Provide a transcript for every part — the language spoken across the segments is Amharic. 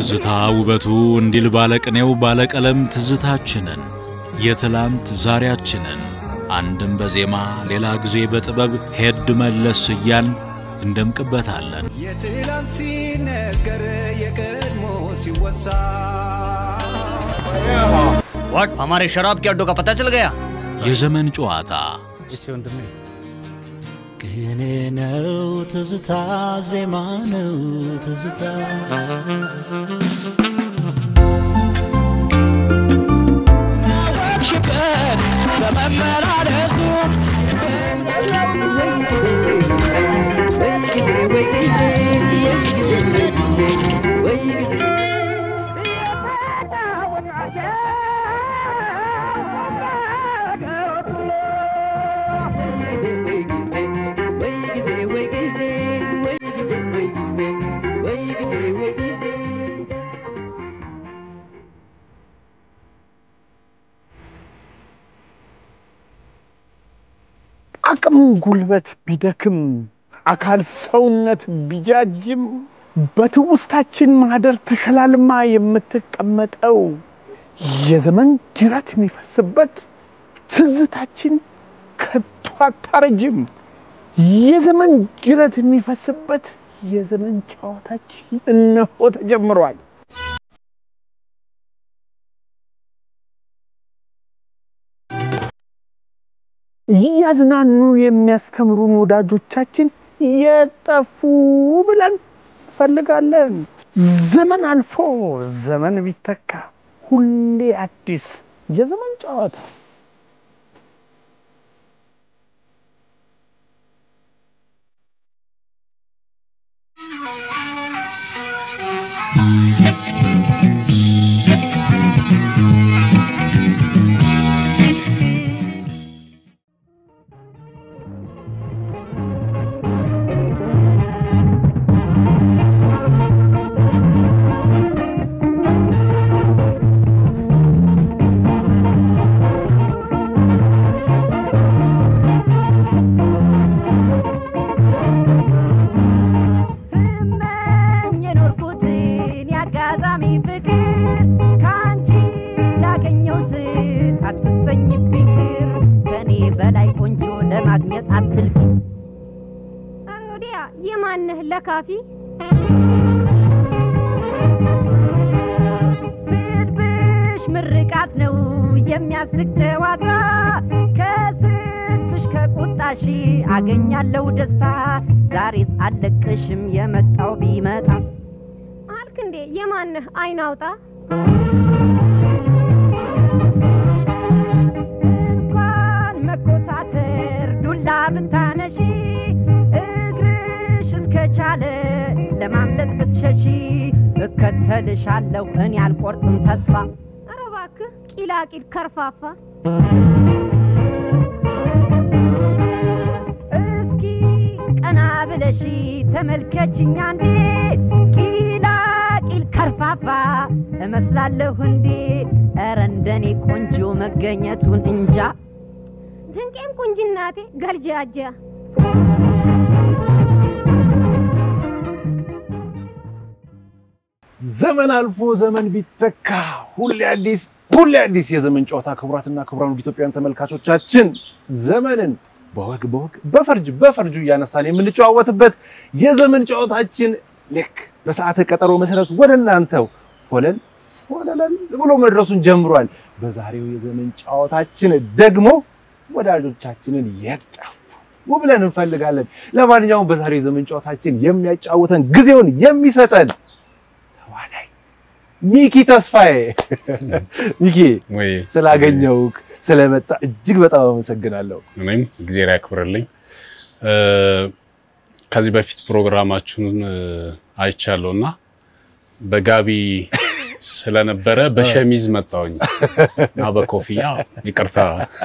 ትዝታ ውበቱ እንዲል ባለቅኔው ባለቀለም ትዝታችንን የትላንት ዛሬያችንን አንድም በዜማ ሌላ ጊዜ በጥበብ ሄድ መለስ እያል እንደምቅበታለን። የትላንት ሲነገር የቀድሞ ሲወሳ व्हाट हमारे शराब के अड्डों का पता चल गया የዘመን ጨዋታ ቅኔ ነው ትዝታ፣ ዜማ ነው ትዝታ። አቅም ጉልበት ቢደክም አካል ሰውነት ቢጃጅም በትውስታችን ማህደር ተሸላልማ የምትቀመጠው የዘመን ጅረት የሚፈስበት ትዝታችን ከቶ አታረጅም። የዘመን ጅረት የሚፈስበት የዘመን ጨዋታችን እነሆ ተጀምሯል። እያዝናኑ የሚያስተምሩን ወዳጆቻችን የጠፉ ብለን እንፈልጋለን። ዘመን አልፎ ዘመን ቢተካ ሁሌ አዲስ የዘመን ጨዋታ ስመኝ የኖርኩትን የአጋጣሚ ፍቅር ከአንቺ ላገኘው ስል አትሰኝ ፍቅር ከእኔ በላይ ቆንጆ ለማግኘት አትልፊ። ኧረ ወዲያ የማንህ ለካፊ ስድብሽ ምርቃት ነው የሚያስቅ ጨዋታ ከስድብሽ ከቁጣሽ አገኛለሁ ደስታ ዛሬስ አልለቅሽም የመጣው ቢመጣ አልክ እንዴ የማንህ አይን አውጣ እንኳን መኮሳተር ዱላ ብታነሺ እግርሽ እስከቻለ ለማምለጥ ብትሸሺ እከተልሻለሁ እኔ አልቆርጥም ተስፋ ኧረ እባክህ ቂላቂል ከርፋፋ እስኪ ቀና ብለሽ ተመልከችኝ አንዴ ቂላቂል ከርፋፋ እመስላለሁ እንዴ ኧረ እንደኔ ቆንጆ መገኘቱን እንጃ ድንቄም ቁንጅናቴ ገልጃጃ ዘመን አልፎ ዘመን ቢተካ ሁሌ አዲስ ሁሌ አዲስ የዘመን ጨዋታ። ክቡራትና ክቡራን ውድ ኢትዮጵያውያን ተመልካቾቻችን ዘመንን በወግ በወግ በፈርጅ በፈርጁ እያነሳን የምንጨዋወትበት የዘመን ጨዋታችን ልክ በሰዓተ ቀጠሮ መሰረት ወደ እናንተው ፎለል ፎለለል ብሎ መድረሱን ጀምሯል። በዛሬው የዘመን ጨዋታችን ደግሞ ወዳጆቻችንን የጠፉ ብለን እንፈልጋለን። ለማንኛውም በዛሬው የዘመን ጨዋታችን የሚያጫውተን ጊዜውን የሚሰጠን ተዋናይ ሚኪ ተስፋዬ። ሚኪ ወይ ስላገኘውክ ስለመጣ እጅግ በጣም አመሰግናለሁ። እኔም እግዜር ያክብርልኝ። እ፣ ከዚህ በፊት ፕሮግራማችሁን እ፣ አይቻለሁ እና በጋቢ ስለነበረ በሸሚዝ መጣሁኝ እና በኮፍያ ይቅርታ።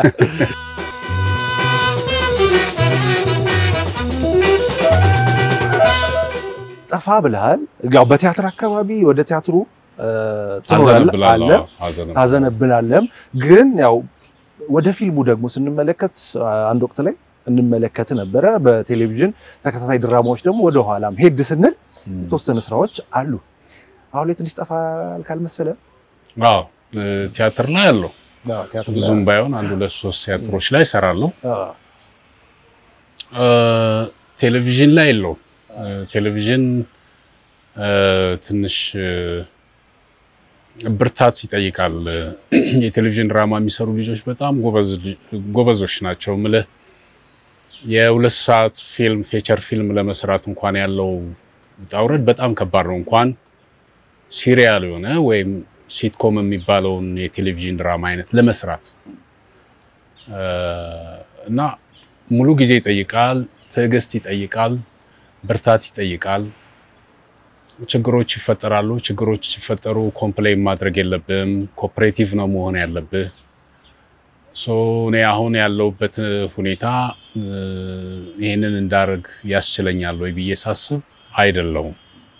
ጠፋ ብለሃል። ያው በቲያትር አካባቢ ወደ ቲያትሩ እ፣ ትኖራለህ አለ አዘነብላለሁ። አዘነብ ታዘነብላለህም። ግን ያው ወደ ፊልሙ ደግሞ ስንመለከት አንድ ወቅት ላይ እንመለከት ነበረ። በቴሌቪዥን ተከታታይ ድራማዎች ደግሞ ወደ ኋላም ሄድ ስንል የተወሰኑ ስራዎች አሉ። አሁን ላይ ትንሽ ጠፋ ካልመሰለ አዎ እ፣ ቲያትር ላይ አለው ብዙም ባይሆን አንድ ሁለት ሶስት ቲያትሮች ላይ እሰራለሁ። እ፣ ቴሌቪዥን ላይ የለውም። እ፣ ቴሌቪዥን እ፣ ትንሽ እ፣ ብርታት ይጠይቃል። የቴሌቪዥን ድራማ የሚሰሩ ልጆች በጣም ጎበዝ ልጅ- ጎበዞች ናቸው። ምልህ የሁለት ሰዓት ፊልም ፌቸር ፊልም ለመስራት እንኳን ያለው ውጣ ውረድ በጣም ከባድ ነው። እንኳን ሲሪያል የሆነ ወይም ሲትኮም የሚባለውን የቴሌቪዥን ድራማ አይነት ለመስራት እ፣ እና ሙሉ ጊዜ ይጠይቃል፣ ትዕግስት ይጠይቃል፣ ብርታት ይጠይቃል። ችግሮች ይፈጠራሉ። ችግሮች ሲፈጠሩ ኮምፕሌን ማድረግ የለብህም። ኮኦፕሬቲቭ ነው መሆን ያለብህ። ሶ እኔ አሁን ያለሁበት ሁኔታ እ፣ ይህንን እንዳደርግ ያስችለኛል ወይ ብዬ ሳስብ አይደለሁም።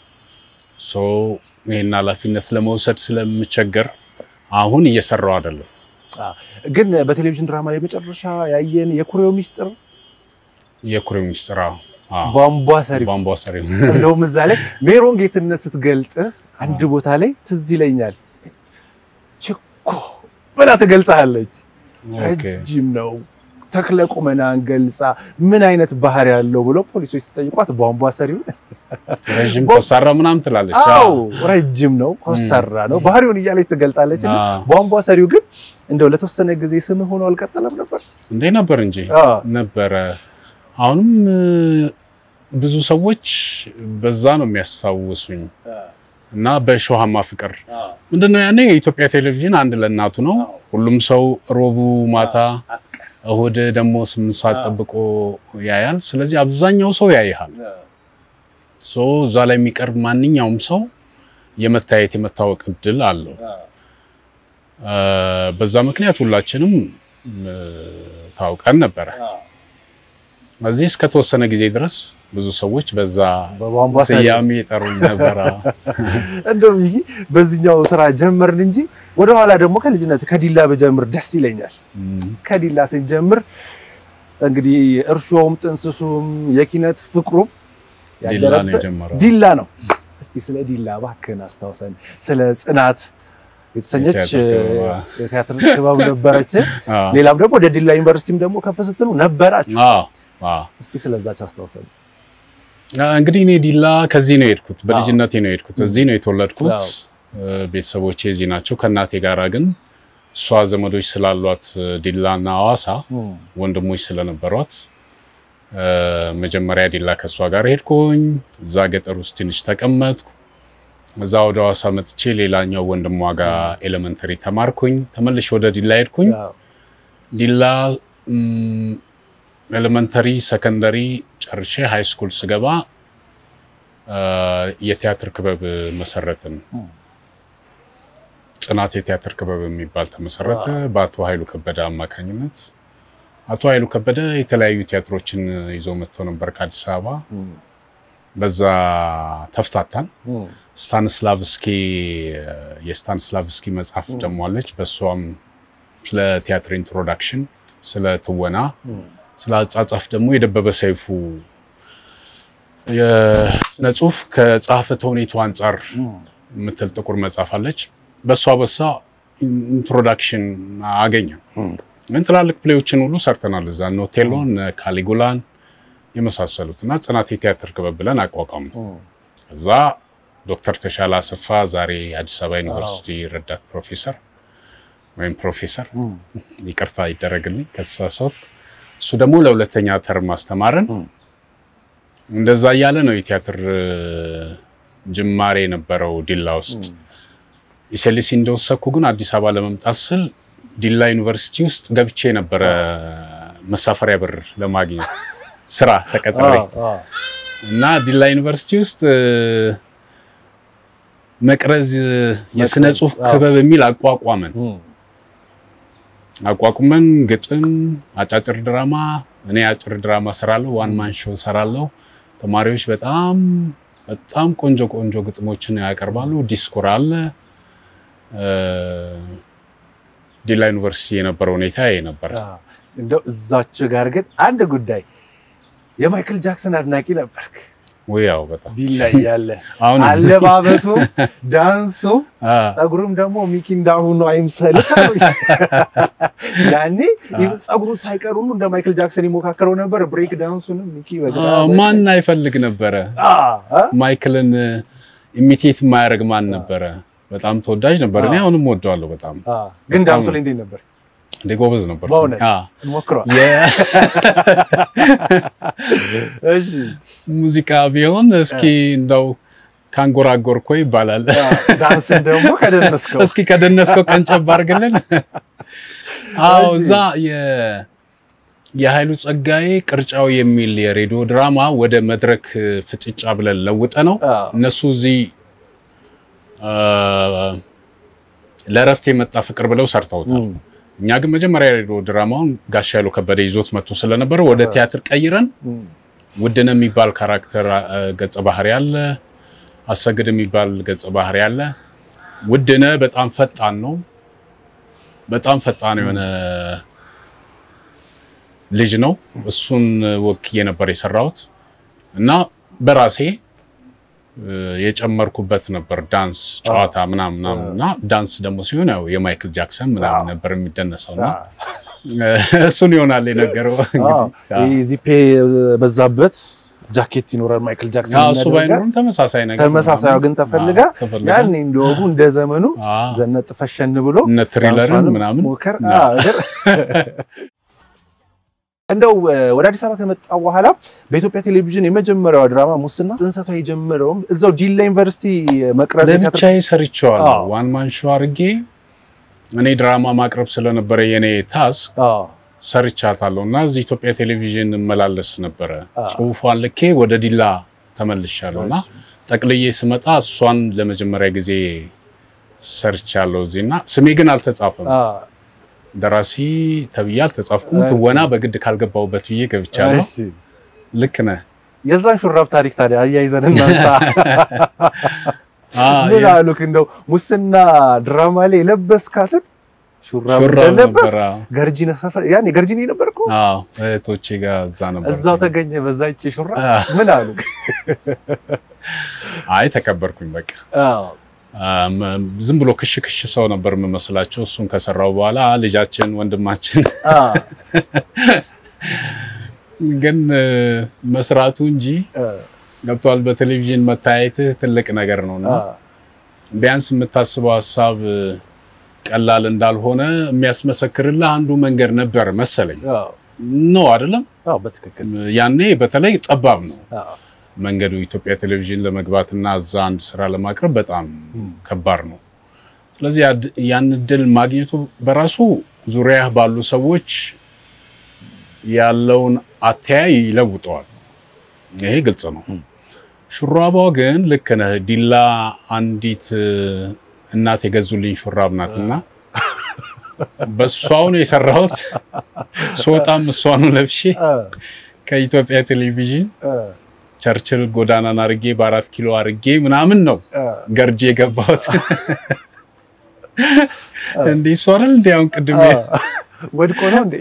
ሶ ይህን ኃላፊነት ለመውሰድ ስለምቸገር አሁን እየሰራው አይደለም። ግን በቴሌቪዥን ድራማ ላይ መጨረሻ ያየን የኩሬው ሚስጥር የኩሬው ሚስጥር አዎ፣ አዎ፣ ቧንቧ ሰሪ ቧንቧ ሰሪው እንደውም እዛ ላይ ሜሮን ጌትነት ስትገልጥህ አንድ ቦታ ላይ ትዝ ይለኛል። ችኮ ብላ ትገልጻለች። ኦኬ። ረጅም ነው ተክለ ቁመናን ገልጻ ምን አይነት ባህሪ ያለው ብለው ፖሊሶች ሲጠይቋት ቧንቧ ሰሪውን ረዥም ኮሳራ ምናምን ትላለች። አዎ ረጅም ነው ኮስተራ ነው ባህሪውን እያለች ትገልጣለች። እና አዎ። ቧንቧ ሰሪው ግን እንደው ለተወሰነ ጊዜ ስምህ ሆኖ አልቀጠለም ነበር። እንዴ ነበር እንጂ አዎ። ነበረ። አሁንም እ፣ ብዙ ሰዎች በዛ ነው የሚያስታውሱኝ እና በእሾሃማ ፍቅር ምንድነው ያኔ የኢትዮጵያ ቴሌቪዥን አንድ ለእናቱ ነው። ሁሉም ሰው ሮቡ ማታ እሁድ ደግሞ ስምንት ሰዓት ጠብቆ ያያል። ስለዚህ አብዛኛው ሰው ያይሃል። ሶ እዛ ላይ የሚቀርብ ማንኛውም ሰው የመታየት የመታወቅ እድል አለው። እ፣ በዛ ምክንያት ሁላችንም እ፣ ታውቀን ነበረ። እዚህ እስከተወሰነ ጊዜ ድረስ ብዙ ሰዎች በዛ በቧንቧ ሰሪ ስያሜ የጠሩኝ ነበረ። እንደው ይሄ በዚህኛው ስራ ጀመርን እንጂ ወደኋላ ደግሞ ከልጅነት ከዲላ በጀምር ደስ ይለኛል። ከዲላ ስንጀምር እንግዲህ እርሾውም ጥንስሱም የኪነት ፍቅሩም ዲላ ነው ያደረበት የጀመረው። ዲላ ነው። እስቲ ስለ ዲላ እባክህን አስታውሰን። ስለ ጽናት የተሰኘች የቲያትር ክበብ። የቲያትር ክበብ ነበረች። አዎ። ሌላም ደግሞ ወደ ዲላ ዩኒቨርሲቲም ደግሞ ከፍ ስትሉ ነበራችሁ። አዎ፣ አዎ። እስቲ ስለዛች አስታውሰን። እንግዲህ እኔ ዲላ ከዚህ ነው የሄድኩት፣ በልጅነቴ ነው የሄድኩት። እዚህ ነው የተወለድኩት። አዎ። እ፣ ቤተሰቦቼ እዚህ ናቸው። ከእናቴ ጋራ ግን እሷ ዘመዶች ስላሏት እ፣ ዲላና ሐዋሳ ወንድሞች ስለነበሯት እ፣ መጀመሪያ ዲላ ከእሷ ጋር ሄድኩኝ። እዛ ገጠር ውስጥ ትንሽ ተቀመጥኩ። እዛ ወደ ሐዋሳ መጥቼ ሌላኛው ወንድሟ ጋር ኤሌመንተሪ ተማርኩኝ። ተመልሼ ወደ ዲላ ሄድኩኝ። አዎ። ዲላ ም፣ ኤሌመንተሪ ሰከንደሪ ጨርሼ ሃይ ስኩል ስገባ አ፣ የቲያትር ክበብ መሰረትን። ጽናት የቲያትር ክበብ የሚባል ተመሰረተ በአቶ ኃይሉ ከበደ አማካኝነት። አቶ ኃይሉ ከበደ የተለያዩ ቲያትሮችን ይዞ መጥቶ ነበር ከአዲስ አበባ። በዛ ተፍታታን። ስታንስላቭስኪ የስታንስላቭስኪ መጽሐፍ ደግሞ አለች። በእሷም ስለ ቲያትር ኢንትሮዳክሽን፣ ስለ ትወና፣ ስለ አጻጻፍ ደግሞ የደበበ ሰይፉ የስነ ጽሁፍ ከጸሐፌ ተውኔቱ አንጻር የምትል ጥቁር መጽሐፍ አለች። በእሷ በሷ ኢንትሮዳክሽን አገኘ። ግን ትላልቅ ፕሌዎችን ሁሉ ሰርተናል እዛ እነ ኦቴሎን፣ እነ ካሊጉላን የመሳሰሉት እና ጽናት የቲያትር ክበብ ብለን አቋቋሙ። እዛ ዶክተር ተሻለ አሰፋ ዛሬ አዲስ አበባ ዩኒቨርሲቲ ረዳት ፕሮፌሰር ወይም ፕሮፌሰር ይቅርታ ይደረግልኝ ከተሳሳት፣ እሱ ደግሞ ለሁለተኛ ተርም አስተማረን። እንደዛ እያለ ነው የቲያትር እ፣ ጅማሬ የነበረው ዲላ ውስጥ። ኢሴሊሲ እንደወሰኩ ግን አዲስ አበባ ለመምጣት ስል ዲላ ዩኒቨርሲቲ ውስጥ ገብቼ ነበረ መሳፈሪያ ብር ለማግኘት ስራ ተቀጥሬ እና ዲላ ዩኒቨርሲቲ ውስጥ እ፣ መቅረዝ የስነ ጽሁፍ ክበብ የሚል አቋቋመን። አቋቁመን ግጥም፣ አጫጭር ድራማ፣ እኔ አጭር ድራማ ሰራለሁ፣ ዋን ማን ሾው ሰራለሁ። ተማሪዎች በጣም በጣም ቆንጆ ቆንጆ ግጥሞችን ያቀርባሉ። ዲስኮር አለ። እ፣ ዲላ ዩኒቨርሲቲ የነበረው ሁኔታ ይሄ ነበር። እንደው እዛች ጋር ግን አንድ ጉዳይ የማይክል ጃክሰን አድናቂ ነበርክ። ወይ ያው በጣም ዲላ እያለ አሁን አለባበሱ፣ ዳንሱ፣ አ፣ ጸጉሩም ደግሞ ሚኪ እንዳሁኑ አይምሰልህ። ያኔ ጸጉሩ ሳይቀር ሁሉ እንደ ማይክል ጃክሰን ይሞካከረው ነበር። ብሬክ ዳንሱንም ሚኪ አ፣ በጣም ማን አይፈልግ ነበረ አ አ ማይክልን ኢሚቴት የማያደርግ ማን ነበረ? በጣም ተወዳጅ ነበር። እኔ አሁንም ወደዋለሁ በጣም አ ግን ዳንሱ ላይ እንዴት ነበር? እንደ ጎበዝ ነበር። በእውነት? አ፣ እንሞክረዋል። የ- እሺ ሙዚቃ ቢሆን እስኪ እንደው ካንጎራጎርኮ ይባላል። አ፣ ዳንስን ደግሞ ከደነስከው እስኪ ከደነስከው ቀንጨብ አድርግልን። አዎ እሺ። እዛ የ- የኃይሉ ጸጋዬ ቅርጫው የሚል የሬዲዮ ድራማ ወደ መድረክ ፍጭጫ ብለን ለውጠ ነው አ፣ እነሱ እዚህ አ፣ ለእረፍት የመጣ ፍቅር ብለው ሰርተውታል። እም፣ እኛ ግን መጀመሪያ የሬዲዮ ድራማውን ጋሽ ኃይሉ ከበደ ይዞት መጥቶ ስለነበረ ወደ ቲያትር ቀይረን እም፣ ውድነ የሚባል ካራክተር አ፣ ገጸ ባህሪ አለ። አሰግድ የሚባል ገጸ ባህሪ አለ። ውድነ በጣም ፈጣን ነው። በጣም ፈጣን የሆነ ልጅ ነው። እሱን ወክዬ ነበር የሰራሁት እና በራሴ እ፣ የጨመርኩበት ነበር ዳንስ ጨዋታ ምናምን ምናምን እና ዳንስ ደግሞ ሲሆን ያው የማይክል ጃክሰን ምናምን ነበር የሚደነሰው እና አ፣ እሱን ይሆናል የነገረው አ፣ እንግዲህ ይህ ዚፔ በዛበት ጃኬት ይኖራል ማይክል ጃክሰን አዎ፣ እሱ የሚያደርጋት። ባይኖርም ተመሳሳይ ነገር ተመሳሳዩ ግን ተፈልጋ አዎ፣ ተፈልጋ ያኔ እንደወጉ እንደ ዘመኑ አዎ፣ ዘነጥ ፈሸን ብሎ እነ ትሪለርን ዳንሷንም ምናምን ሞከር አዎ። አዎ፣ እግር- እንደው እ፣ ወደ አዲስ አበባ ከመጣ በኋላ በኢትዮጵያ ቴሌቪዥን የመጀመሪያዋ ድራማ ሙስና ጽንሰቷ የጀመረውም እዛው ዲላ ዩኒቨርሲቲ መቅረዝ የቲያትር- ለብቻዬ ሰርቼዋለሁ። አዎ። ዋን ማን ሾው አድርጌ እኔ ድራማ ማቅረብ ስለነበረ የኔ ታስክ አዎ፣ ሰርቻታለሁ እና እዚህ ኢትዮጵያ ቴሌቪዥን እመላለስ ነበረ። አዎ። ጽሁፏን ልኬ ወደ ዲላ ተመልሻለሁ እና ጠቅልዬ ስመጣ እሷን ለመጀመሪያ ጊዜ ሰርቻለሁ እዚህ እና ስሜ ግን አልተጻፈም። አዎ፣ ደራሲ ተብዬ አልተጻፍኩም። እሺ። ትወና በግድ ካልገባሁበት ብዬ ገብቻለሁ። እሺ። ልክ ነህ። የዛን ሹራብ ታሪክ ታዲያ አያይዘን እናንሳ። አዎ፣ ምን የ- አሉክ? እንደው ሙስና ድራማ ላይ የለበስካትን ሹራብ ሹራብ እንደለበስ ነበረ። ገርጂነ ሰፈር ያኔ ገርጂነ ነበርኩ አዎ እህቶቼ ጋር እዛ ነበር። እዛው ተገኘ በዛ ይቺ ሹራብ አዎ። ምን አሉክ? አይ ተከበርኩኝ በቃ አዎ አም፣ ዝም ብሎ ክሽ ክሽ ሰው ነበር የምመስላቸው። እሱን ከሰራው በኋላ ልጃችን ወንድማችን አዎ ግን እ፣ መስራቱ እንጂ እ፣ ገብቷል። በቴሌቪዥን መታየትህ ትልቅ ነገር ነው እና አዎ ቢያንስ የምታስበው ሀሳብ እ፣ ቀላል እንዳልሆነ የሚያስመሰክርልህ አንዱ መንገድ ነበር መሰለኝ። አዎ ነው አይደለም? አዎ በትክክል ያኔ በተለይ ጠባብ ነው አዎ መንገዱ ኢትዮጵያ ቴሌቪዥን ለመግባት እና እዛ አንድ ስራ ለማቅረብ በጣም ከባድ ነው። ስለዚህ ያድ- ያን እድል ማግኘቱ በራሱ ዙሪያ ባሉ ሰዎች ያለውን አተያይ ይለውጠዋል። ይሄ ግልጽ ነው። ሹራቧ ግን ልክ ነህ። ዲላ አንዲት እ፣ እናት የገዙልኝ ሹራብ ናትና በእሷው ነው የሰራሁት። ስወጣም እሷኑ ለብሼ እ፣ ከኢትዮጵያ ቴሌቪዥን እ፣ ቸርችል ጎዳናን አርጌ በአራት ኪሎ አርጌ ምናምን ነው እ፣ ገርጄ የገባሁት። እንዲህ እሱ አይደል እንዲ አሁን ቅድም እ፣ ወድቆ ነው እንዴ?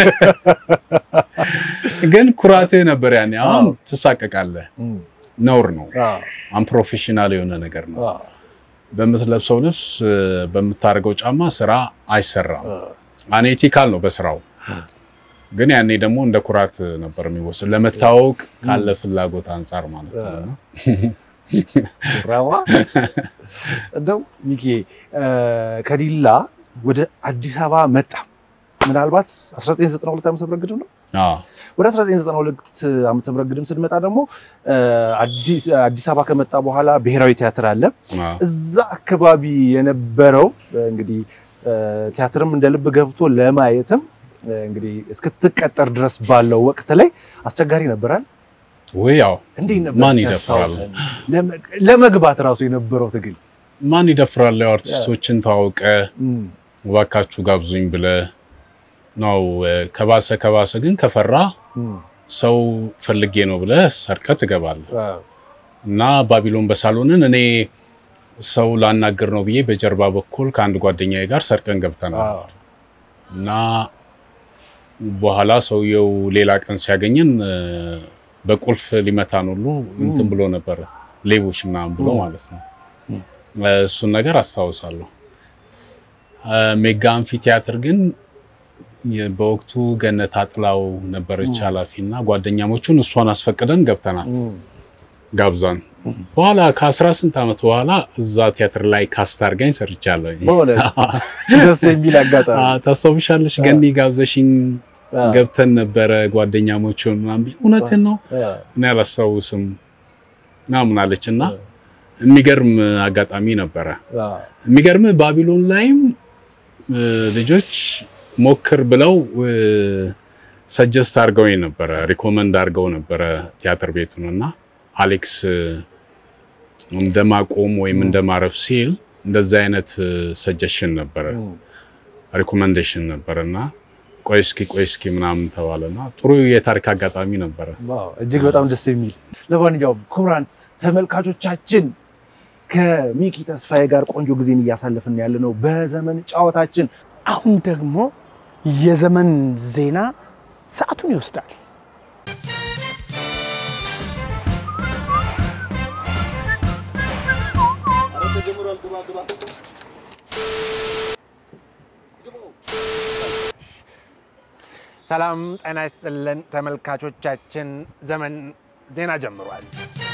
ግን ኩራትህ ነበር ያኔ። አሁን ትሳቀቃለህ። እም፣ ነውር ነው። አዎ አንፕሮፌሽናል የሆነ ነገር ነው። አዎ በምትለብሰው ልብስ፣ በምታደርገው ጫማ ስራ አይሰራም። እ፣ አኔቲካል ነው በስራው። ግን ያኔ ደግሞ እንደ ኩራት ነበር የሚወሰድ ለመታወቅ ካለ ፍላጎት አንጻር ማለት ነው። እና ሹራቧ እንደው ሚኪ እ፣ ከዲላ ወደ አዲስ አበባ መጣ። ምናልባት 1992 ዓመተ ምህረት ግድም ነው። አዎ፣ ወደ 1992 ዓመተ ምህረት ግድም ስንመጣ ደግሞ እ፣ አዲስ አዲስ አበባ ከመጣ በኋላ ብሔራዊ ቲያትር አለ። አዎ። እዛ አካባቢ የነበረው እ፣ እንግዲህ እ፣ ቲያትርም እንደ ልብ ገብቶ ለማየትም እ፣ እንግዲህ እስክትቀጠር ድረስ ባለው ወቅት ላይ አስቸጋሪ ነበራል። ወይ ያው እንዴት ነበር? ማን እስኪ ይደፍራል? አስታውሰን። ለመ- ለመግባት ራሱ የነበረው ትግል ማን ይደፍራል? ያው አርቲስቶችን ተዋውቀ እም፣ እባካችሁ ጋብዙኝ ብለ ነው። ከባሰ ከባሰ ግን ከፈራ እም፣ ሰው ፈልጌ ነው ብለ ሰርቀ ትገባለህ። አዎ፣ እና ባቢሎን በሳሎንን እኔ ሰው ላናገር ነው ብዬ በጀርባ በኩል ከአንድ ጓደኛዬ ጋር ሰርቀን ገብተናል። አዎ፣ እና በኋላ ሰውየው ሌላ ቀን ሲያገኘን እ፣ በቁልፍ ሊመታን ሁሉ እንትን ብሎ ነበር፣ ሌቦች ምናምን ብሎ ማለት ነው። እሱን ነገር አስታውሳለሁ። ሜጋ አምፊ ቲያትር ግን የ- በወቅቱ ገነት አጥላው ነበረች ኃላፊ እና ጓደኛሞቹን እሷን አስፈቅደን ገብተናል ጋብዛን። በኋላ ከአስራ ስንት ዓመት በኋላ እዛ ቲያትር ላይ ካስት አድርጋኝ ሰርቻለሁ። በእውነት ደስ የሚል አጋጣሚ አ፣ ታስታውሻለሽ? ገኒ ጋብዘሽኝ ገብተን ነበረ ጓደኛሞቹን ምናምን ብዬ፣ እውነትን ነው እኔ አላስታውስም ምናምን አለች እና የሚገርም አጋጣሚ ነበረ። የሚገርም ባቢሎን ላይም እ፣ ልጆች ሞክር ብለው ሰጀስት አድርገው ነበረ፣ ሪኮመንድ አድርገው ነበረ ቲያትር ቤቱን እና አሌክስ እ፣ እንደማቆም ወይም እንደማረፍ ሲል እንደዚህ አይነት ሰጀሽን ነበረ ሪኮመንዴሽን ነበረ እና ቆይ እስኪ ቆይ እስኪ ምናምን ተባለና ጥሩ የታሪክ አጋጣሚ ነበረ። ዋው እጅግ በጣም ደስ የሚል ለማንኛውም ክቡራን ተመልካቾቻችን ከሚኪ ተስፋዬ ጋር ቆንጆ ጊዜን እያሳለፍን ያለ ነው በዘመን ጨዋታችን አሁን ደግሞ የዘመን ዜና ሰዓቱን ይወስዳል። ሰላም ጤና ይስጥልን ተመልካቾቻችን ዘመን ዜና ጀምሯል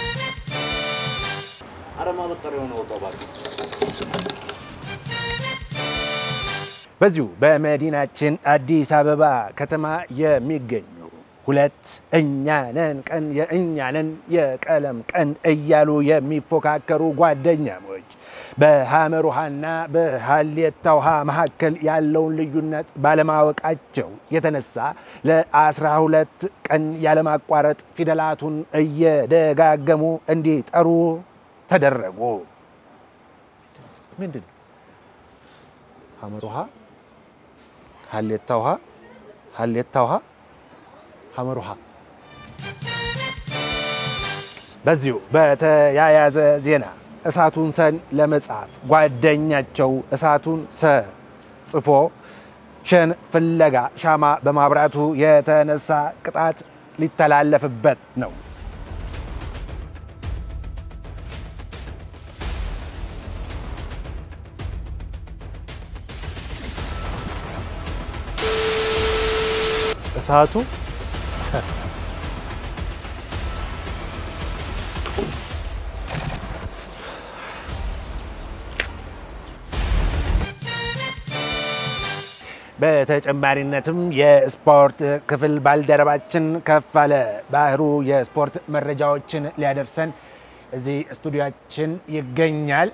በዚሁ በመዲናችን አዲስ አበባ ከተማ የሚገኙ ሁለት እኛነን ቀን የእኛነን የቀለም ቀን እያሉ የሚፎካከሩ ጓደኛሞች በሐመር ውሃና በሀሌታ ውሃ መካከል ያለውን ልዩነት ባለማወቃቸው የተነሳ ለአስራ ሁለት ቀን ያለማቋረጥ ፊደላቱን እየደጋገሙ እንዲጠሩ ተደረጉ። ምንድን ነው? ሐመር ውሃ፣ ሀሌታ ውሃ፣ ሀሌታ ውሃ፣ ሐመር ውሃ። በዚሁ በተያያዘ ዜና እሳቱን ሰን ለመጻፍ ጓደኛቸው እሳቱን ሰ ጽፎ ሸን ፍለጋ ሻማ በማብራቱ የተነሳ ቅጣት ሊተላለፍበት ነው። እሳቱ በተጨማሪነትም የስፖርት ክፍል ባልደረባችን ከፋለ ባህሩ የስፖርት መረጃዎችን ሊያደርሰን እዚህ ስቱዲያችን ይገኛል።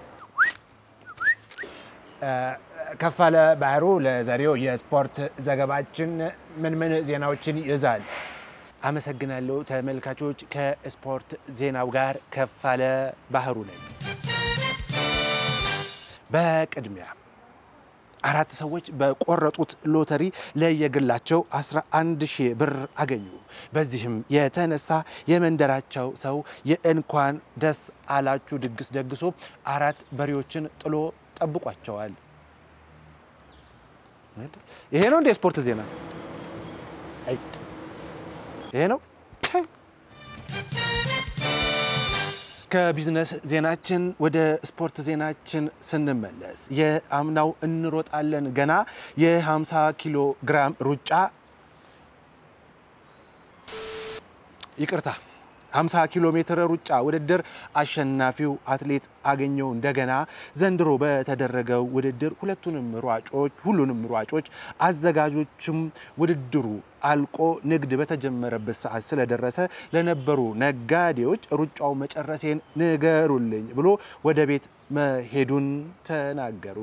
እ፣ ከፋለ ባህሩ ለዛሬው የስፖርት ዘገባችን ምን ምን ዜናዎችን ይዛል? አመሰግናለሁ ተመልካቾች። ከስፖርት ዜናው ጋር ከፋለ ባህሩ ነኝ። በቅድሚያ አራት ሰዎች በቆረጡት ሎተሪ ለየግላቸው 11 ሺህ ብር አገኙ። በዚህም የተነሳ የመንደራቸው ሰው የእንኳን ደስ አላችሁ ድግስ ደግሶ አራት በሬዎችን ጥሎ ጠብቋቸዋል። ይሄ ነው እንደ ስፖርት ዜና አይት ይሄ ነው። ከቢዝነስ ዜናችን ወደ ስፖርት ዜናችን ስንመለስ የአምናው እንሮጣለን ገና የ50 ኪሎ ግራም ሩጫ ይቅርታ 50 ኪሎ ሜትር ሩጫ ውድድር አሸናፊው አትሌት አገኘው እንደገና ዘንድሮ በተደረገው ውድድር ሁለቱንም ሯጮች ሁሉንም ሯጮች አዘጋጆችም ውድድሩ አልቆ ንግድ በተጀመረበት ሰዓት ስለደረሰ ለነበሩ ነጋዴዎች ሩጫው መጨረሴን ንገሩልኝ ብሎ ወደ ቤት መሄዱን ተናገሩ።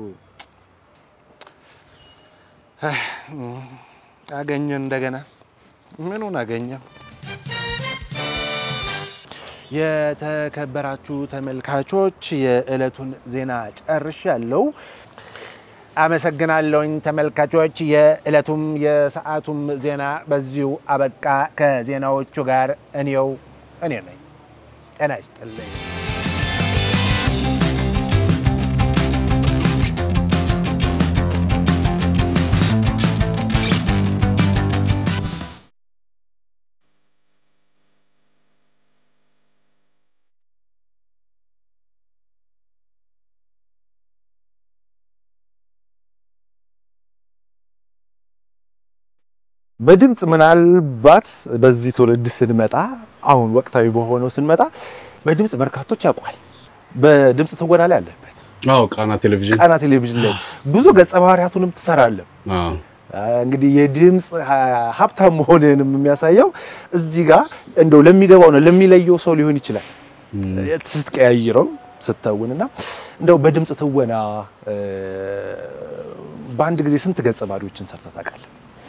አገኘ እንደገና ምኑን አገኘው? የተከበራችሁ ተመልካቾች የዕለቱን ዜና ጨርሻለሁ። አመሰግናለሁኝ ተመልካቾች። የዕለቱም የሰዓቱም ዜና በዚሁ አበቃ። ከዜናዎቹ ጋር እኔው እኔ ነኝ። ጤና ይስጥልኝ። በድምፅ ምናልባት በዚህ ትውልድ ስንመጣ አሁን ወቅታዊ በሆነው ስንመጣ በድምፅ በርካቶች ያውቋል። በድምፅ ትወና ላይ አለበት። አዎ ቃና ቴሌቪዥን ቃና ቴሌቪዥን ላይ ብዙ ገጸ ባህሪያቱንም ትሰራለህ። አዎ እንግዲህ የድምፅ ሀ- ሀብታም መሆንንም የሚያሳየው እዚህ ጋር እንደው ለሚገባው ነው ለሚለየው ሰው ሊሆን ይችላል ስትቀያይረው ስተውንና እንደው በድምፅ ትወና እ፣ በአንድ ጊዜ ስንት ገጸ ባህሪዎችን ሰርተህ ታውቃለህ?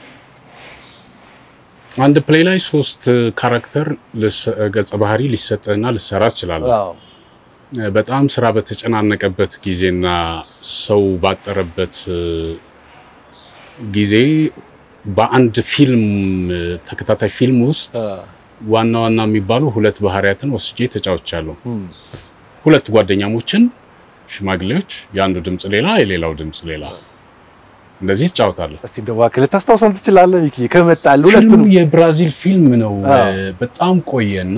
አንድ ፕሌይ ላይ ሶስት ካራክተር ልስ- ገጸ ባህሪ ሊሰጥህና ልሰራ ትችላለህ። አዎ በጣም ስራ በተጨናነቀበት ጊዜና ሰው ባጠረበት እ፣ ጊዜ በአንድ ፊልም እ፣ ተከታታይ ፊልም ውስጥ አ፣ ዋና ዋና የሚባሉ ሁለት ባህሪያትን ወስጄ ተጫውቻለሁ። እም፣ ሁለት ጓደኛሞችን ሽማግሌዎች፣ የአንዱ ድምፅ ሌላ፣ የሌላው ድምፅ ሌላ፣ እንደዚህ ትጫወታለህ። እስቲ እንደው እባክህ ልታስታውሰን ትችላለህ? ይኪ ከመጣል ፊልሙ ሁለቱንም የብራዚል ፊልም ነው። አዎ። እ፣ በጣም ቆየና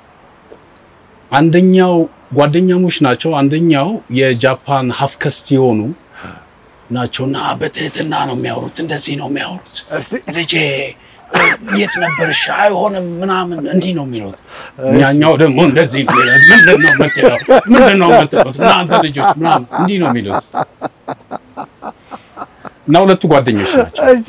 አንደኛው ጓደኛሞች ናቸው። አንደኛው የጃፓን ሀፍከስት የሆኑ ናቸውና በትህትና ነው የሚያወሩት። እንደዚህ ነው የሚያወሩት። እስቲ ልጄ እ፣ የት ነበርሽ? አይሆንም ምናምን እንዲህ ነው የሚሉት። እኛኛው ደግሞ እንደዚህ ነው የሚሉት። ምንድን ነው የምትለው? ምንድን ነው የምትሉት? እናንተ ልጆች ምናምን እንዲህ ነው የሚሉት እና ሁለቱ ጓደኞች ናቸው። እሺ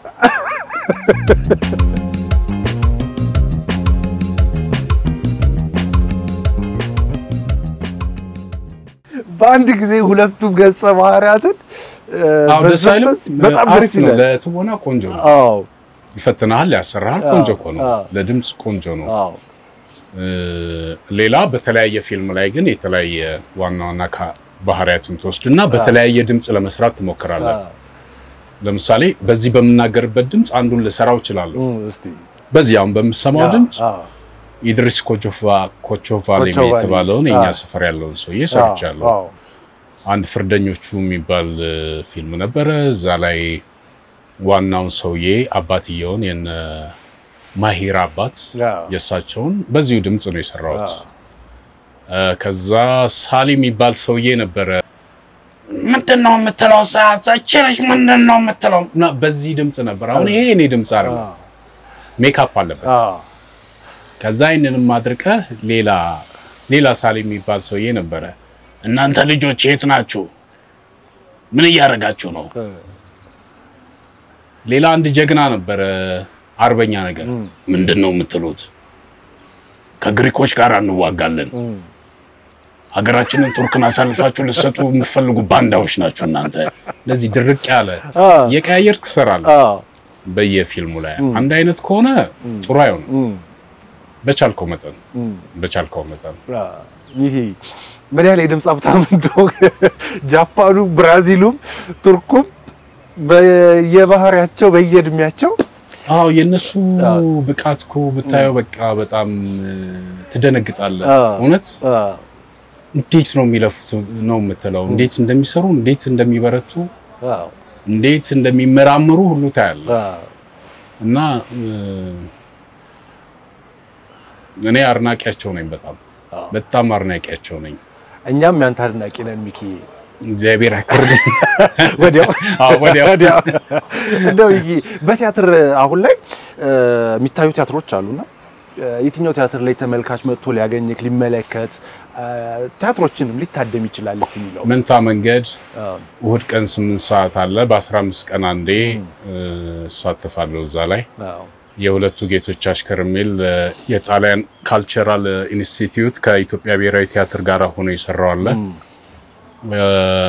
በአንድ ጊዜ ሁለቱም ገጸ ባህሪያትን እ፣ አዎ ደስ አይልም? በዘበት በጣም አሪፍ ደስ ነው። ይላል። ለትወና ቆንጆ ነው። አዎ ይፈትናል፣ ያሰራል። ቆንጆ እኮ ነው። አዎ። ለድምፅ ቆንጆ ነው። አዎ እ፣ ሌላ በተለያየ ፊልም ላይ ግን የተለያየ ዋና ዋና ካ- ባህሪያትን ትወስድና በተለያየ ድምፅ ለመስራት ትሞክራለህ። አዎ ለምሳሌ በዚህ በምናገርበት ድምፅ አንዱን ልሰራው እችላለሁ። እም፣ እስቲ በዚህ አሁን በምሰማው ድምፅ አዎ ኢድሪስ ኮቾፋ ኮቾቫሌ ኮቾቫሌ። የተባለውን የኛ አዎ። ሰፈር ያለውን ሰውዬ ሰርቻለሁ። አዎ አንድ ፍርደኞቹ የሚባል እ፣ ፊልም ነበረ። እዛ ላይ ዋናውን ሰውዬ አባትየውን የነ ማሂር አባት አዎ የእሳቸውን በዚሁ ድምፅ ነው የሰራሁት። አዎ። እ፣ ከዛ ሳሊ የሚባል ሰውዬ ነበረ። ምንድን ነው የምትለው? ሳቸነች ምንድን ነው የምትለው? እና በዚህ ድምፅ ነበር። አሁን ይሄ እኔ ድምፅ አለ አዎ ሜካፕ አለበት። አዎ ከዛ ይህንንም አድርቀህ ሌላ ሌላ ሳሊ የሚባል ሰውዬ ነበረ። እናንተ ልጆች የት ናችሁ? ምን እያደረጋችሁ ነው? እ፣ ሌላ አንድ ጀግና ነበረ፣ አርበኛ ነገር። እም፣ ምንድን ነው የምትሉት? ከግሪኮች ጋር እንዋጋለን። እም፣ ሀገራችንን ቱርክን አሳልፋችሁ ልትሰጡ የምትፈልጉ ባንዳዎች ናቸው እናንተ። ለዚህ ድርቅ ያለ አዎ የቀያየርክ ትሰራለህ። አዎ በየፊልሙ ላይ አንድ አይነት ከሆነ ጥሩ አይሆንም። እም፣ በቻልከው መጠን እም። በቻልከው መጠን ይሄ ምን ያህል የድምፅ ሀብታም እንደሆነ ጃፓኑ፣ ብራዚሉም ቱርኩም በየባህሪያቸው በየእድሜያቸው አዎ የእነሱ አዎ። ብቃት እኮ ብታየው በቃ በጣም እ፣ ትደነግጣለህ። አዎ። እውነት አ፣ እንዴት ነው የሚለፉት ነው የምትለው። እንዴት እንደሚሰሩ፣ እንዴት እንደሚበረቱ፣ አዎ፣ እንዴት እንደሚመራመሩ ሁሉ ታያለህ። አ፣ እና እ፣ እኔ አድናቂያቸው ነኝ። በጣም አዎ። በጣም አድናቂያቸው ነኝ። እኛም ያንተ አድናቂ ነን ሚኪ። እግዚአብሔር ያክብርልኝ። ወዲያው አዎ፣ ወዲያው ወዲያው እንደው ሚኪ በቲያትር አሁን ላይ እ፣ የሚታዩ ቲያትሮች አሉና እ፣ የትኛው ቲያትር ላይ ተመልካች መጥቶ ሊያገኝክ ሊመለከት እ፣ ቲያትሮችንም ሊታደም ይችላል እስቲ የሚለው መንታ መንገድ አዎ፣ እሁድ ቀን ስምንት ሰዓት አለ። በ15 ቀን አንዴ እ፣ እሳተፋለሁ እዛ ላይ አዎ፣ የሁለቱ ጌቶች አሽከር የሚል እ፣ የጣሊያን ካልቸራል ኢንስቲትዩት ከኢትዮጵያ ብሔራዊ ቲያትር ጋር ሆኖ የሰራው አለ። እ፣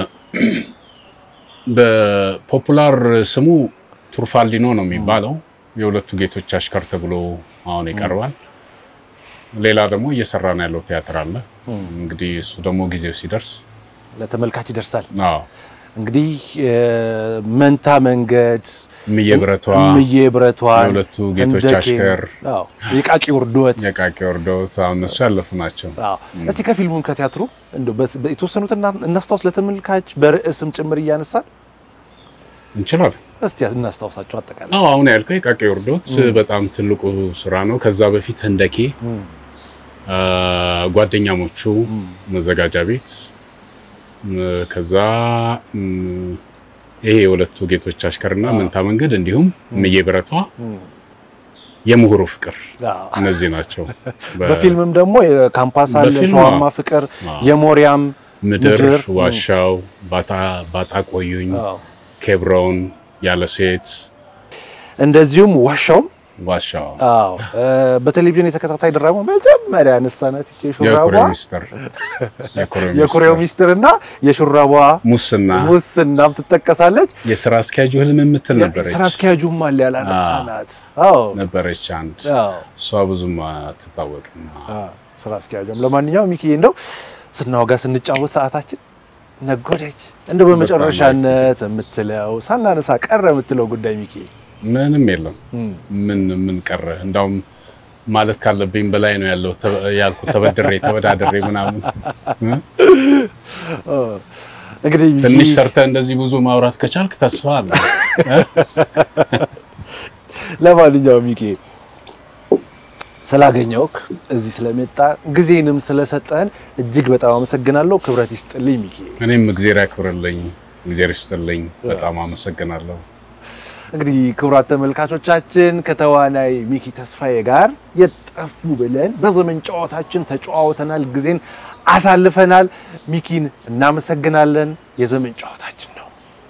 በፖፑላር ስሙ ቱርፋልዲኖ ነው የሚባለው። የሁለቱ ጌቶች አሽከር ተብሎ አሁን ይቀርባል። ሌላ ደግሞ እየሰራ ነው ያለው ቲያትር አለ። እንግዲህ እሱ ደግሞ ጊዜው ሲደርስ ለተመልካች ይደርሳል። አዎ እንግዲህ እ፣ መንታ መንገድ እምዬ ብረቷ እምዬ ብረቷን የሁለቱ ጌቶች ህንደኬ፣ አሽከር አዎ፣ የቃቂ ውርዶት የቃቂ ወርዶት አሁን እነሱ ያለፉ ናቸው። አዎ። እስቲ ከፊልሙም ከቲያትሩ እንደው በስ- የተወሰኑት እና- እናስታውስ ለተመልካች በርዕስም ጭምር እያነሳል እንችላለን። እስቲ እናስታውሳቸው አጠቃላይ አዎ አሁን ያልከው የቃቂ ወርዶት በጣም ትልቁ ስራ ነው። ከዛ በፊት ህንደኬ፣ አ፣ ጓደኛሞቹ መዘጋጃ ቤት ም፣ ከዛ ም፣ ይሄ የሁለቱ ጌቶች አሽከርና መንታ መንገድ እንዲሁም እምዬ ብረቷ የምሁሩ ፍቅር አዎ። እነዚህ ናቸው። በ- በፊልምም ደግሞ የካምፓስ አለ፣ በፊልም ሸዋማ አዎ። ፍቅር፣ አዎ። የሞሪያም ምድር፣ ምድር፣ ዋሻው፣ ባጣ ባጣ ቆዩኝ፣ አዎ። ኬብሮን፣ ያለ ሴት፣ እንደዚሁም ዋሻውም ዋሻው፣ አዎ እ፣ በቴሌቪዥን የተከታታይ ድራማ መጀመሪያ ያነሳናት ይቺ ሹራቧ የኩሬው ሚስጥር፣ የኩሬው የኩሬው ሚስጥር፣ ሚስጥር እና የሹራቧ ሙስና፣ ሙስናም ትጠቀሳለች። የስራ አስኪያጁ ህልም የምትል ነበረች ስራ አስኪያጁም አለ ያላነሳናት። አዎ ነበረች አንድ አዎ እሷ ብዙም አትታወቅም። አዎ፣ ስራ አስኪያጁም። ለማንኛውም ሚኪዬ እንደው ስናወጋ ስንጫወት ሰዓታችን ነጎደች። እንደው በመጨረሻነት የምትለው ሳናነሳ ቀረ የምትለው ጉዳይ ሚኪዬ? ምንም የለም። ምን ምን ቀረ? እንዳውም ማለት ካለብኝ በላይ ነው ያለው ተ- ያልኩት ተበድሬ ተበዳድሬ ምናምን እ? እንግዲህ ትንሽ ሰርተህ እንደዚህ ብዙ ማውራት ከቻልክ ተስፋ አለ። ለማንኛውም ሚኪ ስላገኘውክ እዚህ ስለመጣ ጊዜንም ስለሰጠን እጅግ በጣም አመሰግናለሁ። ክብረት ይስጥልኝ ሚኪ። እኔም እግዜር ያክብርልኝ፣ እግዜር ይስጥልኝ። በጣም አመሰግናለሁ። እንግዲህ ክቡራት ተመልካቾቻችን ከተዋናይ ሚኪ ተስፋዬ ጋር የጠፉ ብለን በዘመን ጨዋታችን ተጨዋውተናል፣ ጊዜን አሳልፈናል። ሚኪን እናመሰግናለን። የዘመን ጨዋታችን ነው።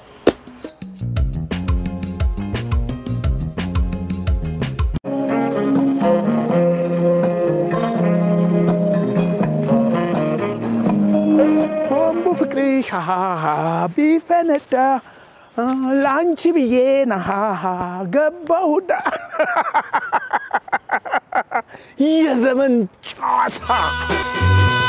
ቦምቡ ፍቅርሽ ሃሃ ቢፈነዳ ለአንቺ ብዬ ናሃሃ ገባሁዳ የዘመን ጨዋታ